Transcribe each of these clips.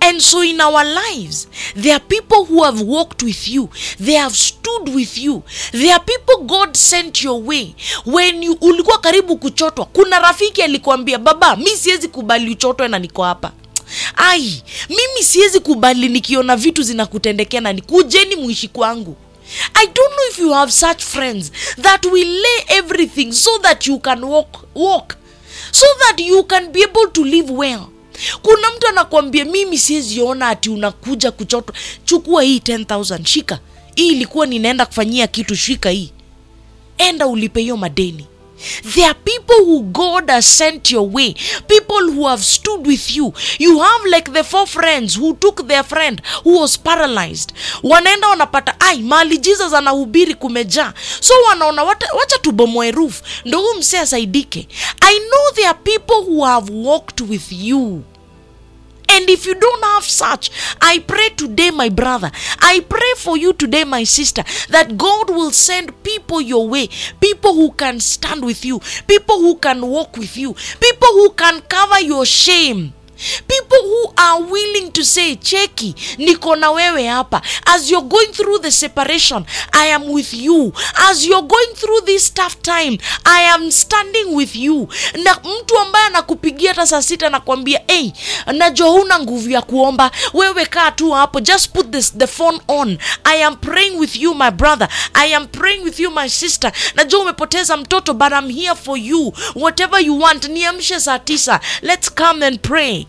and so in our lives there are people who have walked with you they have stood with you there are people god sent your way when you ulikuwa karibu kuchotwa kuna rafiki alikuambia baba mi siwezi kubali uchotwe na niko hapa ai mimi siwezi kubali nikiona vitu zinakutendekea na nikujeni muishi kwangu i don't know if you have such friends that will lay everything so that you can walk, walk so that you can be able to live well kuna mtu anakwambia mimi siweziona ati unakuja kuchotwa chukua hii 10000 shika hii ilikuwa ninaenda kufanyia kitu shika hii enda ulipe hiyo madeni there are people who god has sent your way people who have stood with you you have like the four friends who took their friend who was paralyzed wanaenda wanapata ai mali jesus anahubiri kumejaa so wanaona "Wata- wacha tubomoe roof ndo huu msee asaidike i know there are people who have walked with you And if you don't have such, I pray today, my brother, I pray for you today, my sister, that God will send people your way, people who can stand with you, people who can walk with you, people who can cover your shame. People who are willing to say, Cheki, niko na wewe hapa. As you're going through the separation, I am with you. As you're going through this tough time, I am standing with you. Na mtu ambaye anakupigia hata saa sita nakwambia, hey, najua huna nguvu ya kuomba, wewe kaa tu hapo, just put this, the phone on. I am praying with you my brother. I am praying with you my sister. Najua umepoteza mtoto, but I'm here for you. Whatever you want, niamshe saa tisa. Let's come and pray.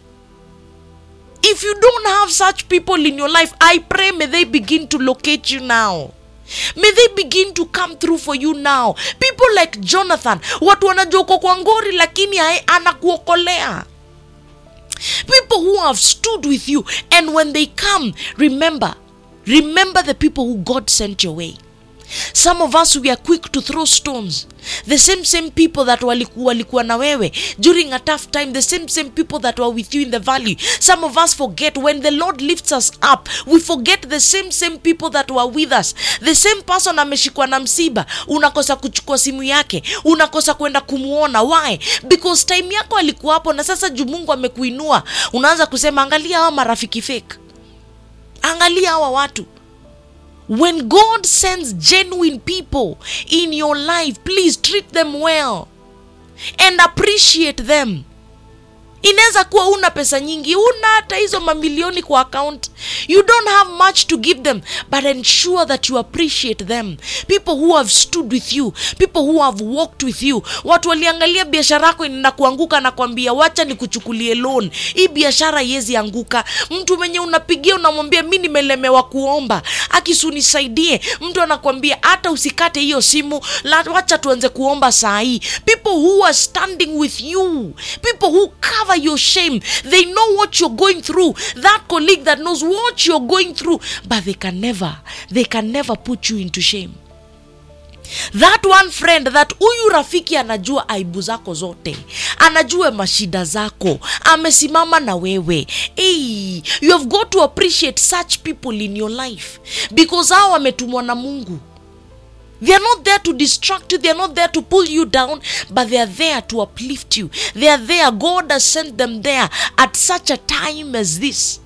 If you don't have such people in your life, I pray may they begin to locate you now. May they begin to come through for you now. People like Jonathan, watu wanajua uko kwa ngori lakini hae- anakuokolea. People who have stood with you and when they come, remember, remember the people who God sent your way. some of us we are quick to throw stones the same same people that walikuwa, walikuwa na wewe during a tough time the same same people that were with you in the valley some of us forget when the lord lifts us up we forget the same same people that were with us the same person ameshikwa na msiba unakosa kuchukua simu yake unakosa kwenda kumwona why because time yako alikuwa hapo na sasa juu mungu amekuinua unaanza kusema angalia hawa marafiki fake angalia hawa watu when God sends genuine people in your life, please treat them well and appreciate them. inaweza kuwa una pesa nyingi una hata hizo mamilioni kwa account you don't have much to give them but ensure that you appreciate them people who have stood with you people who have walked with you watu waliangalia biashara yako inaenda kuanguka na kuambia wacha nikuchukulie loan hii biashara iwezi anguka mtu mwenye unapigia unamwambia mi nimelemewa kuomba akisunisaidie mtu anakwambia hata usikate hiyo simu la, wacha tuanze kuomba saa hii people who are standing with you people who cover your shame they know what you're going through that colleague that knows what you're going through but they can never they can never put you into shame that one friend that huyu rafiki anajua aibu zako zote anajua mashida zako amesimama na wewe hey, you have got to appreciate such people in your life because hao wametumwa na mungu They are not there to distract you. They are not there to pull you down, but they are there to uplift you. They are there. God has sent them there at such a time as this.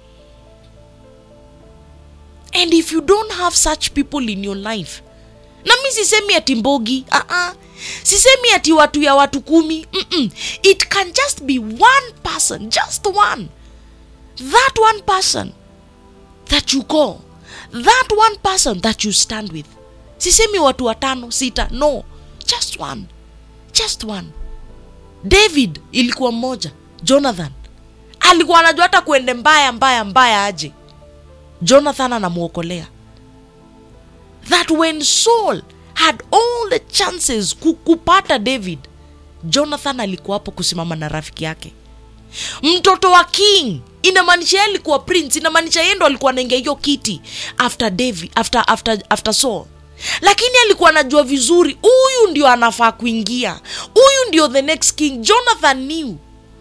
And if you don't have such people in your life, na mi sisemi ati mbogi uh-uh. sisemi ati watu ya watu kumi Mm-mm. it can just be one person just one that one person that you call that one person that you stand with sisemi watu watano sita no just one just one david ilikuwa mmoja jonathan alikuwa anajua hata kuende mbaya mbaya mbaya aje jonathan anamwokolea that when saul had all the chances ku- kupata david jonathan alikuwa hapo kusimama na rafiki yake mtoto wa king inamaanisha yeye alikuwa prince inamaanisha yeye ndo alikuwa anaingia hiyo kiti after david after, after, after saul lakini alikuwa anajua vizuri huyu ndio anafaa kuingia huyu ndio the next king jonathan knew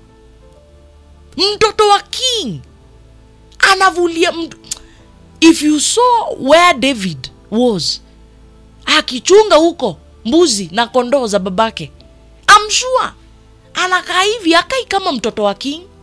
mtoto wa king anavulia mtu if you saw where david was akichunga huko mbuzi na kondoo za babake I'm sure anakaa hivi akai kama mtoto wa king